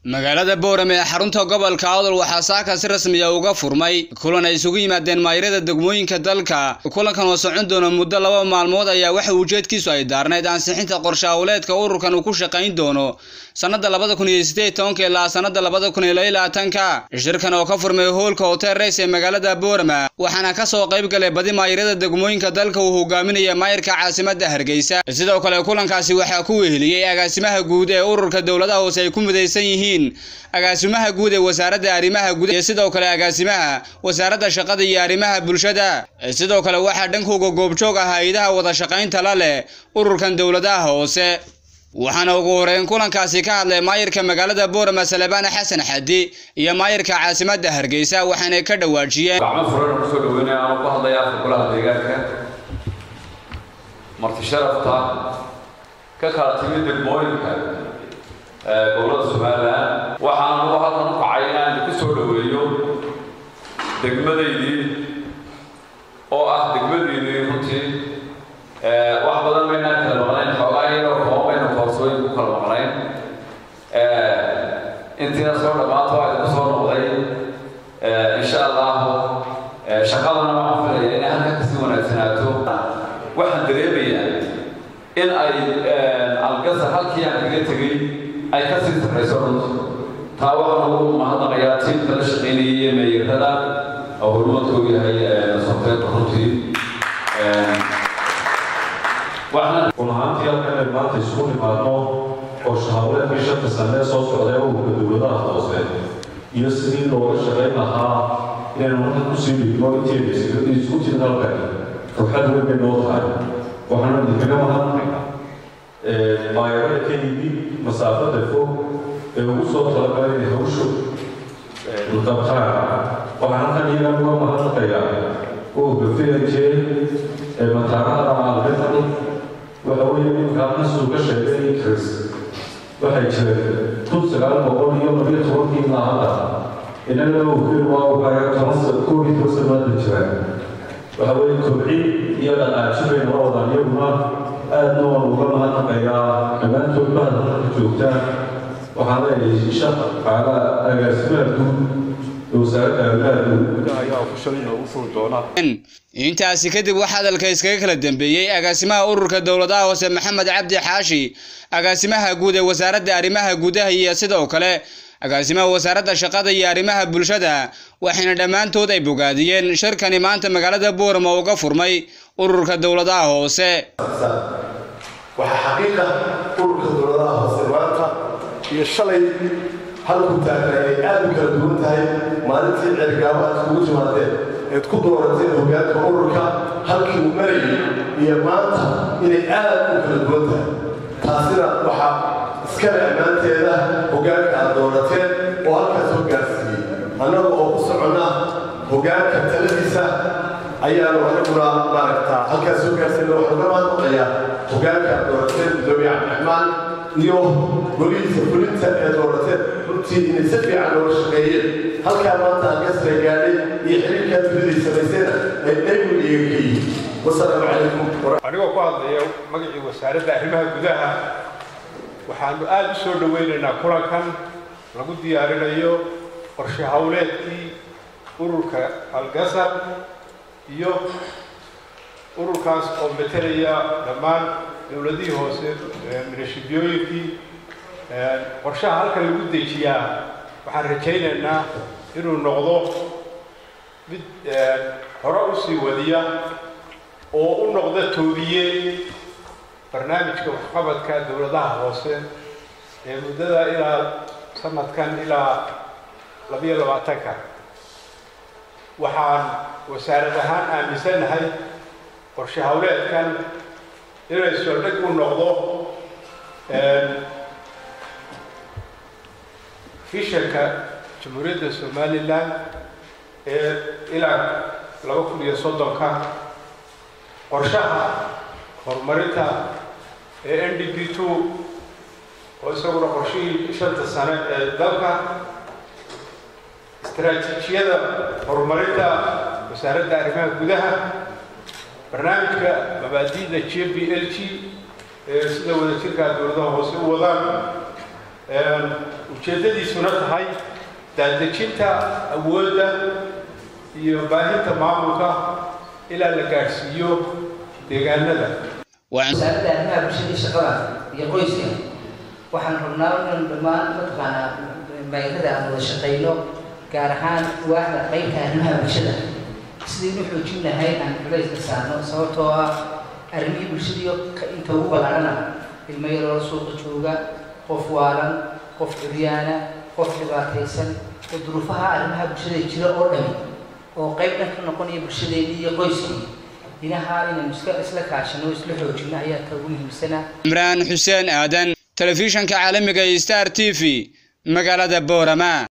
magaalada boorame ee xarunta gobolka awdal waxaa saaka si rasmiya uga furmay kulan ay isugu yimaadeen maayrada degmooyinka dalka kulankan oo socon doona muddo laba maalmood ayaa waxa ujeedkiisu ay daarnayd ansixinta qorshe hawleedka ururkan uu ku shaqayn doono sannada labada kun iyo sideed tobanka ilaa sannada labada kun iyo laba labaatanka shirkan oo ka furmay hoolka hotel rays ee magaalada boorama waxaana ka soo qayb galay badi maayrada degmooyinka dalka uu hogaaminaya maayirka caasimada hargeysa sidoo kale kulankaasi waxaa ku weheliyey agaasimaha guud ee ururka dowladaha hoose ay ku midaysan yihiin agaasimaha guud ee wasaaradda arrimaha guud iyo sidoo kale agaasimaha wasaaradda shaqada iyo arrimaha bulshada sidoo kale waxaa dhankooga goobjoog ah hay-adaha wada shaqaynta la leh ururkan dowladaha hoose waxaana ugu horeyn kulankaasi ka hadlay maayirka magaalada boorama salebaan xasan xadi iyo maayirka caasimadda hargeysa waxaanay ka dhawaajiyeen gacmo furan kusoo dhaweynaya aan ku hadlaya afka golaha deegaanka marti sharafta ka kala timid degmooyinka gobolada somalilan waxaan ugu halkan u kacay inaan idinku soo dhaweeyo degmadaydii oo ah degmadiinii runtii wax badan maynaan kala maqnayn xoogaa iyadoo kooban baynu koorsooyin ku kala maqnayn intiina soo dhammaanta waa idinku soo noqday insha allahu shaqadana waxaan filaya inay halka kasii wanaagsanaato waxaan dareemayaa in ay algasar halkii aan kaga tegey ay ka sii sarrayso runti taa waxaan ugu mahadnaqayaa tiimka la shaqaynayay iyo meeyirada oo hormadkoogu yahay softeerka runtii run ahaantii halkan ay maanta isugu nimaadno oo shahawleedkii shanta sanee soo socday ururka dowladaha hoose iyo sidii looga shaqayn lahaa inaynu marka kusii dhigno inteeda isku timid halkan ruxad weyn bay noo tahay waxaana idinkaga mahadnaqaynaa maayarada ka yimid masaafada fog ee ugu soo talagalay inay hawshu qabtaan waxaan halkan iyaga uga mahadnaqayaa ururka vnj ee mataanaha albetan waxa weeye ninkaan suu ka sheegay increase waxay jireen kun sagaal boqol iyo labiyo tobankii ilaa hadda innaga ogeen waa ugaaya toban koob iyo toban sanaada jiraan waxa weeye kobcin iyo dhaqaaji bay nala wadaan iyaguna aadna waan uga mahadnaqayaa dhammaantood bahda halka joogtaan waxaan leeyahay isha qaala agaasimaha guud wasaaradda arrimaha guud ayaa ofishal inoogu furi doona intaasi kadib waxaa hadalka iskaga kala dambeeyey agaasimaha ururka dowladaha hoose maxamed cabdi xaashi agaasimaha guud ee wasaaradda arrimaha gudaha iyo sidoo kale agaasimaha wasaaradda shaqada iyo arrimaha bulshada waxayna dhammaantood ay bogaadiyeen shirkani maanta magaalada boorama uga furmay ururka dowladaha hoose waxaa xaqiiqa ururka dowladaha hoose maanta iyo shalay halku taagna ay aad u kala duwan tahay maalintii ceergaabo aad kugu timaadeen eed ku doorateen hogaanka ururka halkii uu marayay iyo maanta inay aad u kala duwan tahay taasina waxaa iskale ammaanteeda hogaanka aad doorateen oo halkaas hogaansiiyey annaga oo ku soconna hogaanka taladiisa ayaanu anaguna maaragtaa halkaas hogaansiina waxaan ka mahadnaqayaa hogaanka aad doorateen gudoomiye cabdiraxmaan iyo golihiisa fulinta ee doorateen runtii inay si fiican looga shaqeeyeen halkaa maanta alkasra gaadhay iyo xiriirkaa dunidii samaysayna ay dhaygun iyaga ka yihiin wasalaamu calaykum anigoo ku hadlaya magacii wasaaradda arrimaha gudaha waxaanu aada u soo dhoweynaynaa kulankan lagu diyaarinayo qorshe howleedkii ururka algasar iyo ururkaas oo metelaya dhammaan dowladihii hoose minashibiyooyinkii qorshaha halkan lagu dejiyaa waxaan rajaynaynaa inuu noqdo mid hore u sii wadiya oo u noqda toodiye barnaamijka waxqabadka dowladaha hoose ee muddada ilaa sanadkan ilaa labiyo labaatanka waxaan wasaarad ahaan aaminsannahay qorshe howleedkan inay soldhig u noqdo fishanka jamhuuriyadda somalilan ee ilaa laba kun iyo soddonka qorshaha horumarinta ee n d b two oo isaguna qorshihii shanta sane ee dalka istaraatiijiyada horumarinta wasaaradda arrimaha gudaha barnaamijka mabaadi'da j b l g ee sida wadajirka dowladaha hoose u wadaan ujeeddadiisuna tahay daadejinta awoodda iyo baahinta maamulka ilaa la gaadhsiiyo deegaanada wasaaradda arrimaha bulshada shaqada iyo qoyska waxaan rabnaa inaan dhammaan mataqaanaa mayrada aan wada shaqayno gaar ahaan waaxda qaybta arrimaha bulshada sidaynu xoojin lahayn aan culayska saarno sababtoo ah arrimihii bulshadiiyo inta ugu ballaarhana ilmo yaroo suuqa jooga qof waalan qof curyaana qof dhibaataysan oo duruufaha arrimaha bulshada jira oo dhami oo qayb dhan ka noqonaya bulshadeennii iyo qoyskii dhinaha inaynu iska isla kaashano isla xoojino ayaa ka ugu muhiimsana cimraan xuseen aadan telefishanka caalamiga iyo star t v magaalada boorama